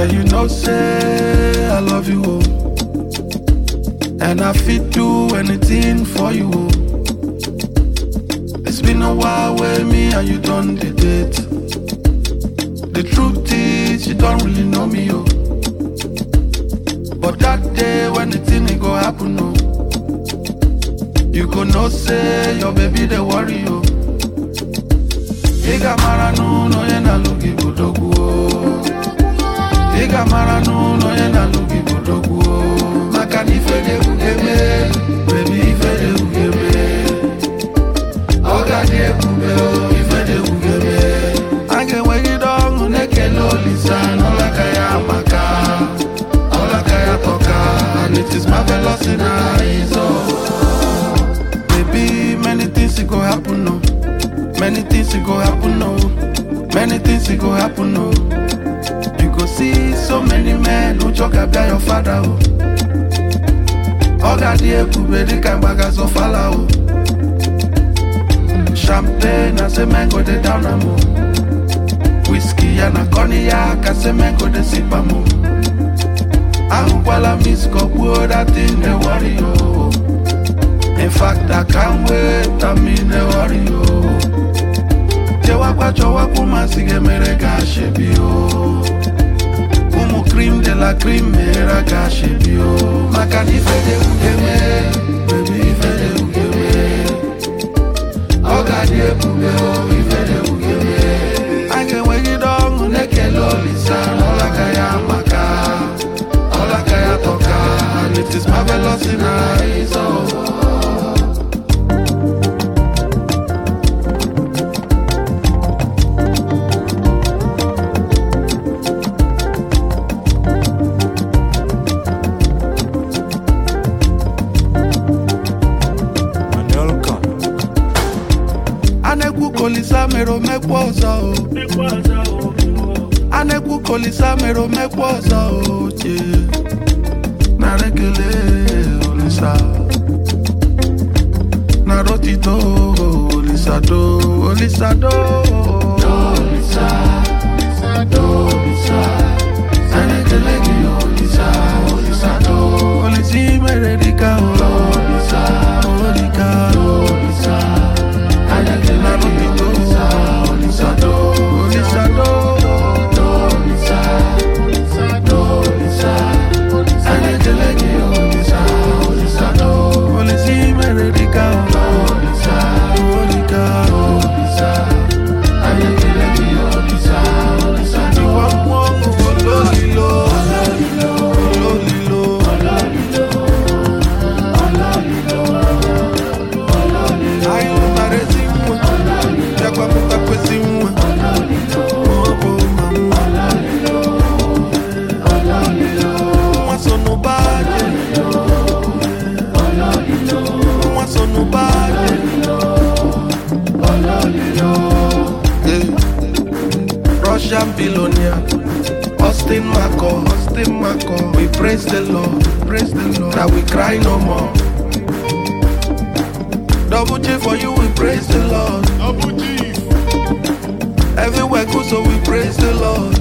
Girl, you know, say I love you, oh. And I fit do anything for you, oh. It's been a while with me and you done the date. The truth is, you don't really know me, oh. But that day when the thing it go happen, oh. You go know say your baby they worry, oh. Iga mara n'ụlọ onye na-alụ gị bụ dogwu o. Iga mara n'ụlọ onye na-alụ gị bụ dogwu o. Maka na ife dị eme, baby ife dị eme. Ọ ga-adị ebube o, ife dị eme. A ga-enwegide ọṅụ na-ekele Olisa n'ọlaka ya maka ọlaka ya tọka and it is marvelous in our eyes oh. Baby, many things it go happen no. Many things it go happen no. Many things it go happen no. You go see so many men who talk about your father oh. Oga di ebube dịka mgbagazo fala o. Champagne na say men go dey down am o. Whiskey ya na cognac ka say men go dey sip am o. Ahụkwala miss kọgbuo that thing dey worry o. In fact, I can't wait, I mean, dey worry o. Chewakwa chọwakwa masị ga-emere ka ashebi o. Ụmụ cream de la cream mere ka ashebi o. Maka na ife dị ugeme, baby ife dị ugeme. Ọ ga-adị ebube o, ife dị ugeme. A ga-enwegide ọṅụ na-ekele Olisa n'ọlaka ya maka ọlaka ya tọka and it is marvelous in our eyes oh. Manelka. A na-ekwu ka Olisa mere omekwa ọzọ o. A na-ekwu ka Olisa mere omekwa ọzọ o. che. Nara ekele Olisa. Nara otito Olisa do. Olisa do. Olisa. Do. Olisa. Nara ekele gị Olisa. Olisa do. Olisa i mere dịka o. Olisa. Olika. Olisa. Anyị mụtara ezi nwa, bịakwa mụtakwezi nwa. Ọ bụ mama. Nwa so n'ụba anyị. Nwa so n'ụba anyị. Eh. Russian billionaire, Austin Marco, Austin Marco. We praise the Lord, praise the Lord. That we cry no more. Double J for you, we praise the Lord. Abu Chief. Everywhere good, so we praise the Lord.